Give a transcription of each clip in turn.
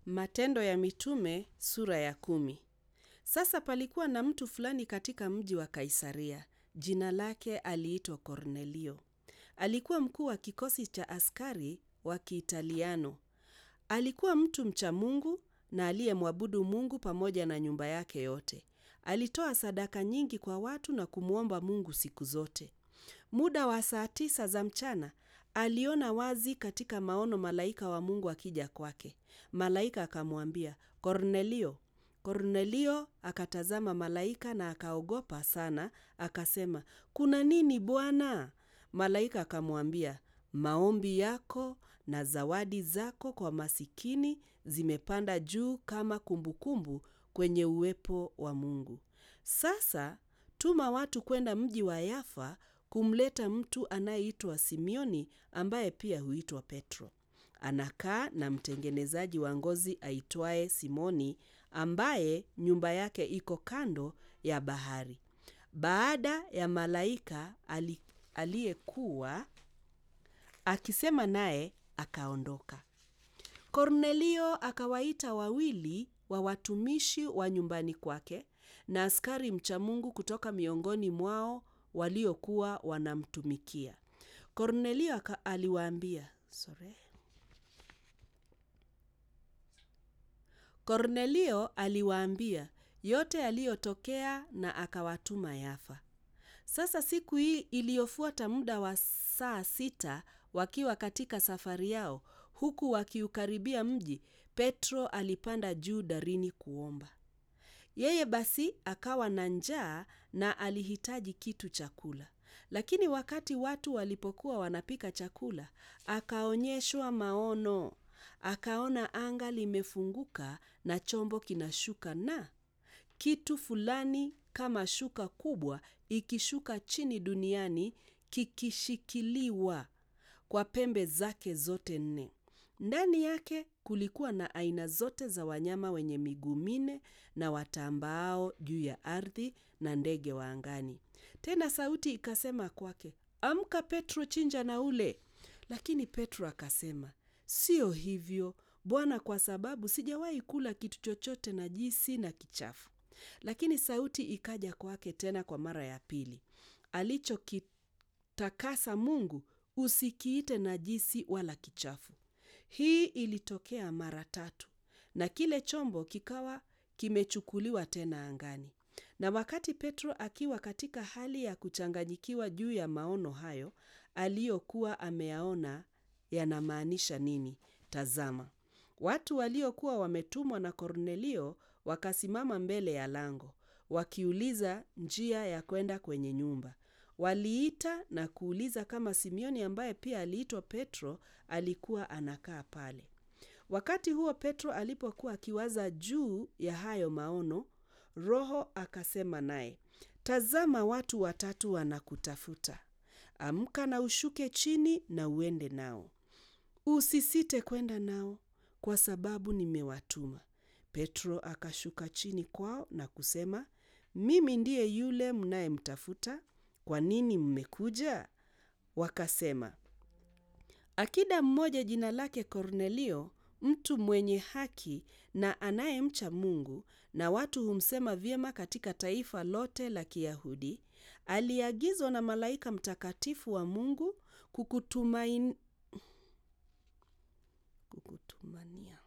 Matendo ya Mitume sura ya kumi. Sasa palikuwa na mtu fulani katika mji wa Kaisaria. Jina lake aliitwa Kornelio. Alikuwa mkuu wa kikosi cha askari wa Kiitaliano. Alikuwa mtu mcha Mungu na aliyemwabudu Mungu pamoja na nyumba yake yote. Alitoa sadaka nyingi kwa watu na kumwomba Mungu siku zote. Muda wa saa tisa za mchana aliona wazi katika maono malaika wa Mungu akija kwake. Malaika akamwambia, Kornelio. Kornelio akatazama malaika na akaogopa sana, akasema, kuna nini Bwana? Malaika akamwambia, maombi yako na zawadi zako kwa masikini zimepanda juu kama kumbukumbu kwenye uwepo wa Mungu. Sasa tuma watu kwenda mji wa Yafa kumleta mtu anayeitwa Simioni ambaye pia huitwa Petro. Anakaa na mtengenezaji wa ngozi aitwaye Simoni ambaye nyumba yake iko kando ya bahari. Baada ya malaika ali, aliyekuwa akisema naye akaondoka. Kornelio akawaita wawili wa watumishi wa nyumbani kwake na askari mcha Mungu kutoka miongoni mwao waliokuwa wanamtumikia. Kornelio aliwaambia, sorry. Kornelio aliwaambia yote yaliyotokea na akawatuma Yafa. Sasa siku hii iliyofuata muda wa saa sita wakiwa katika safari yao huku wakiukaribia mji, Petro alipanda juu darini kuomba. Yeye basi akawa na njaa na alihitaji kitu cha kula. Lakini wakati watu walipokuwa wanapika chakula, akaonyeshwa maono. Akaona anga limefunguka na chombo kinashuka na kitu fulani kama shuka kubwa ikishuka chini duniani kikishikiliwa kwa pembe zake zote nne. Ndani yake kulikuwa na aina zote za wanyama wenye miguu minne na watambaao juu ya ardhi na ndege wa angani. Tena sauti ikasema kwake, Amka Petro, chinja na ule. Lakini Petro akasema, Sio hivyo Bwana, kwa sababu sijawahi kula kitu chochote najisi na kichafu. Lakini sauti ikaja kwake tena kwa mara ya pili, alichokitakasa Mungu usikiite najisi wala kichafu. Hii ilitokea mara tatu, na kile chombo kikawa kimechukuliwa tena angani. Na wakati Petro akiwa katika hali ya kuchanganyikiwa juu ya maono hayo aliyokuwa ameyaona yanamaanisha nini, tazama, watu waliokuwa wametumwa na Kornelio wakasimama mbele ya lango, wakiuliza njia ya kwenda kwenye nyumba. Waliita na kuuliza kama Simioni ambaye pia aliitwa Petro alikuwa anakaa pale. Wakati huo Petro alipokuwa akiwaza juu ya hayo maono, Roho akasema naye, tazama, watu watatu wanakutafuta. Amka na ushuke chini na uende nao, usisite kwenda nao, kwa sababu nimewatuma. Petro akashuka chini kwao na kusema, mimi ndiye yule mnayemtafuta. Kwa nini mmekuja? Wakasema, akida mmoja jina lake Kornelio, mtu mwenye haki na anayemcha Mungu, na watu humsema vyema katika taifa lote la Kiyahudi, aliagizwa na malaika mtakatifu wa Mungu kukutumain... kukutumania.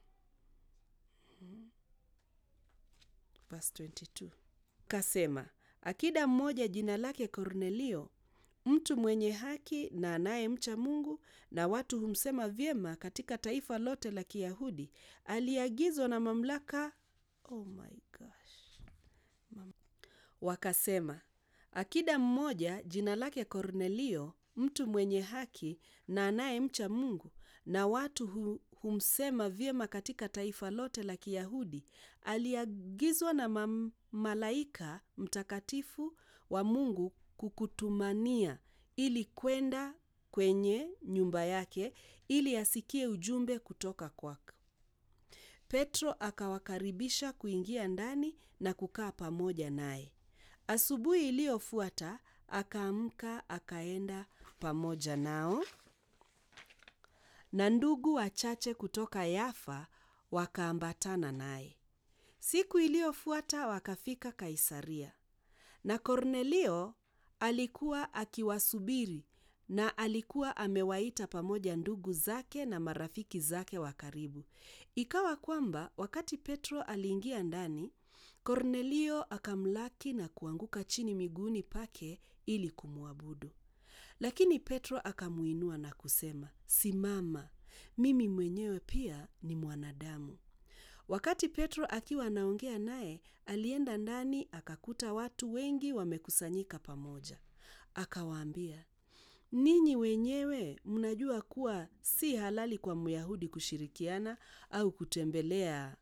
Verse 22. Kasema, akida mmoja jina lake Kornelio, mtu mwenye haki na anayemcha Mungu, na watu humsema vyema katika taifa lote la Kiyahudi, aliagizwa na mamlaka. Oh my gosh. Mam... Wakasema, akida mmoja jina lake Kornelio, mtu mwenye haki na anayemcha Mungu, na watu hu, humsema vyema katika taifa lote la Kiyahudi, aliagizwa na mam, malaika mtakatifu wa Mungu kukutumania ili kwenda kwenye nyumba yake ili asikie ujumbe kutoka kwako. Petro akawakaribisha kuingia ndani na kukaa pamoja naye. Asubuhi iliyofuata akaamka akaenda pamoja nao, na ndugu wachache kutoka Yafa wakaambatana naye. Siku iliyofuata wakafika Kaisaria, na Kornelio alikuwa akiwasubiri na alikuwa amewaita pamoja ndugu zake na marafiki zake wa karibu. Ikawa kwamba wakati Petro aliingia ndani, Kornelio akamlaki na kuanguka chini miguuni pake ili kumwabudu. Lakini Petro akamuinua na kusema, Simama, mimi mwenyewe pia ni mwanadamu. Wakati Petro akiwa anaongea naye, alienda ndani akakuta watu wengi wamekusanyika pamoja. Akawaambia, ninyi wenyewe mnajua kuwa si halali kwa Myahudi kushirikiana au kutembelea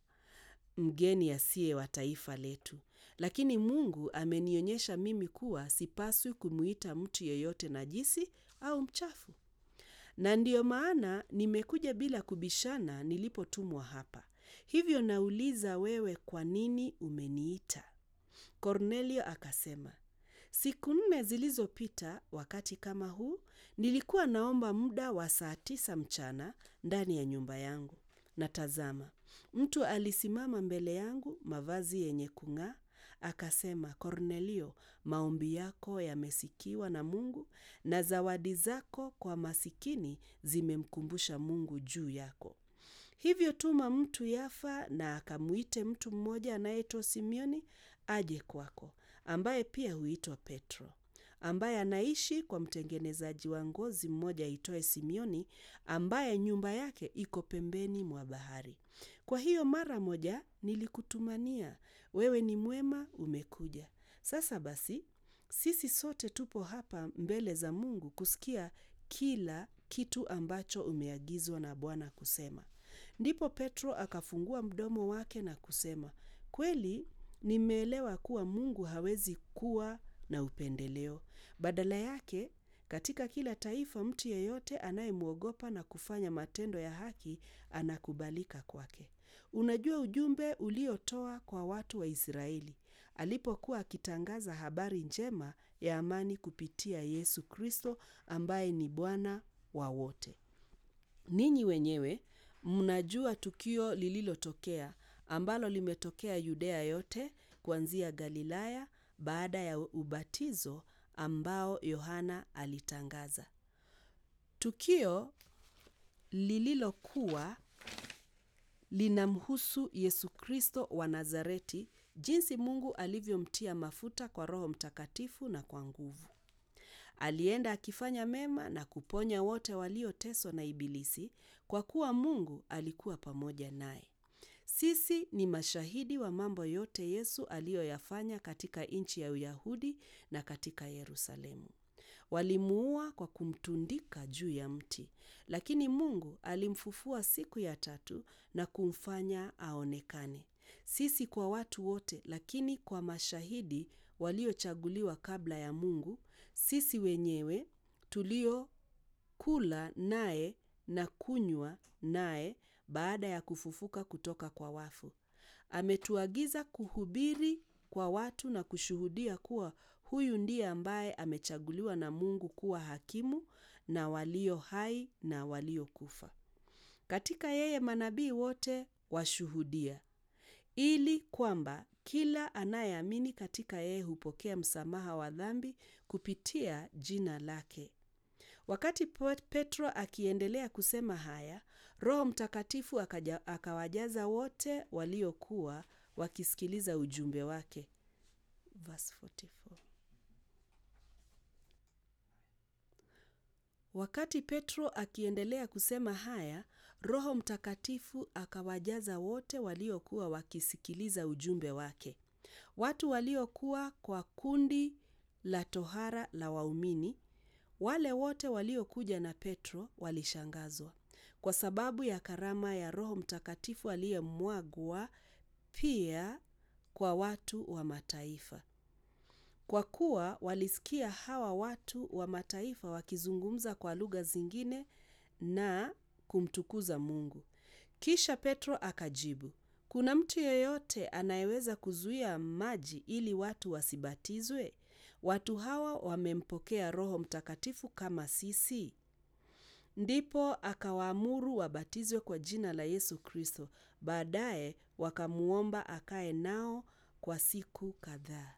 mgeni asiye wa taifa letu. Lakini Mungu amenionyesha mimi kuwa sipaswi kumuita mtu yeyote najisi au mchafu. Na ndiyo maana nimekuja bila kubishana nilipotumwa hapa. Hivyo nauliza wewe kwa nini umeniita? Kornelio akasema, siku nne zilizopita wakati kama huu, nilikuwa naomba muda wa saa tisa mchana ndani ya nyumba yangu. Na tazama, mtu alisimama mbele yangu, mavazi yenye kung'aa, akasema, Kornelio, maombi yako yamesikiwa na Mungu na zawadi zako kwa masikini zimemkumbusha Mungu juu yako. Hivyo tuma mtu Yafa na akamwite mtu mmoja anayeitwa Simioni aje kwako, ambaye pia huitwa Petro, ambaye anaishi kwa mtengenezaji wa ngozi mmoja aitwaye Simioni, ambaye nyumba yake iko pembeni mwa bahari. Kwa hiyo mara moja nilikutumania, wewe ni mwema, umekuja. Sasa basi, sisi sote tupo hapa mbele za Mungu kusikia kila kitu ambacho umeagizwa na Bwana kusema. Ndipo Petro akafungua mdomo wake na kusema, kweli nimeelewa kuwa Mungu hawezi kuwa na upendeleo. Badala yake, katika kila taifa mtu yeyote anayemwogopa na kufanya matendo ya haki anakubalika kwake. Unajua ujumbe uliotoa kwa watu wa Israeli alipokuwa akitangaza habari njema ya amani kupitia Yesu Kristo ambaye ni Bwana wa wote. Ninyi wenyewe mnajua tukio lililotokea ambalo limetokea Yudea yote kuanzia Galilaya baada ya ubatizo ambao Yohana alitangaza. Tukio lililokuwa linamhusu Yesu Kristo wa Nazareti, jinsi Mungu alivyomtia mafuta kwa Roho Mtakatifu na kwa nguvu. Alienda akifanya mema na kuponya wote walioteswa na Ibilisi, kwa kuwa Mungu alikuwa pamoja naye. Sisi ni mashahidi wa mambo yote Yesu aliyoyafanya katika nchi ya Uyahudi na katika Yerusalemu. Walimuua kwa kumtundika juu ya mti, lakini Mungu alimfufua siku ya tatu na kumfanya aonekane, sisi kwa watu wote, lakini kwa mashahidi waliochaguliwa kabla ya Mungu, sisi wenyewe tuliokula naye na kunywa naye baada ya kufufuka kutoka kwa wafu. Ametuagiza kuhubiri kwa watu na kushuhudia kuwa huyu ndiye ambaye amechaguliwa na Mungu kuwa hakimu na walio hai na waliokufa. Katika yeye manabii wote washuhudia, ili kwamba kila anayeamini katika yeye hupokea msamaha wa dhambi kupitia jina lake. Wakati Petro akiendelea kusema haya, Roho Mtakatifu akaja, akawajaza wote waliokuwa wakisikiliza ujumbe wake. Verse 44. Wakati Petro akiendelea kusema haya, Roho Mtakatifu akawajaza wote waliokuwa wakisikiliza ujumbe wake. Watu waliokuwa kwa kundi la tohara la waumini, wale wote waliokuja na Petro walishangazwa kwa sababu ya karama ya Roho Mtakatifu aliyemwagwa pia kwa watu wa mataifa. Kwa kuwa walisikia hawa watu wa mataifa wakizungumza kwa lugha zingine na kumtukuza Mungu. Kisha Petro akajibu, kuna mtu yeyote anayeweza kuzuia maji ili watu wasibatizwe? Watu hawa wamempokea Roho Mtakatifu kama sisi. Ndipo akawaamuru wabatizwe kwa jina la Yesu Kristo. Baadaye wakamuomba akae nao kwa siku kadhaa.